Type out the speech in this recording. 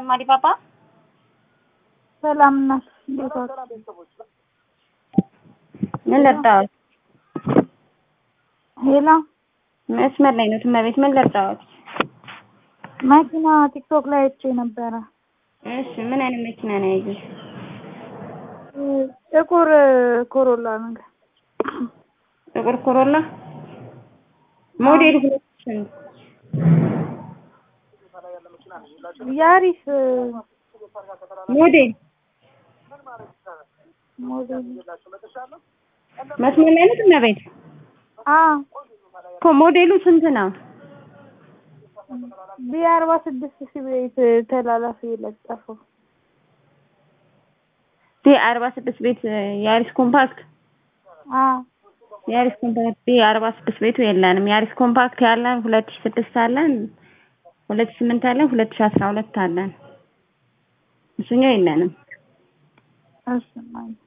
ማዲባባ ሰላም እናት እንዴት ዋልሽ? ምን ልርዳዎት? ሄሎ መስመር ላይ ነው እመቤት፣ ምን ልርዳዎት? መኪና ቲክቶክ ላይ አይቼ ነበረ። እሺ ምን አይነት መኪና ነው ያየሽ? ጥቁር ኮሮላ ነገር ጥቁር ኮሮላ ሞዴል ሁለት ስንት? ያሪስ ሞዴል ሞዴል መስመር ላይ ነው እመቤት? አ እኮ ሞዴሉ ስንት ነው? ቢ አርባ ስድስት ሺህ ቤት ተላላፊ የለጠፈው ቢ አርባ ስድስት ቤት ያሪስ ኮምፓክት አ ያሪስ ኮምፓክት ቢ አርባ ስድስት ቤቱ የለንም። ያሪስ ኮምፓክት ያለን ሁለት ሺህ ስድስት አለን፣ ሁለት ሺህ ስምንት አለን፣ ሁለት ሺህ አስራ ሁለት አለን። እሱኛው የለንም። እሺ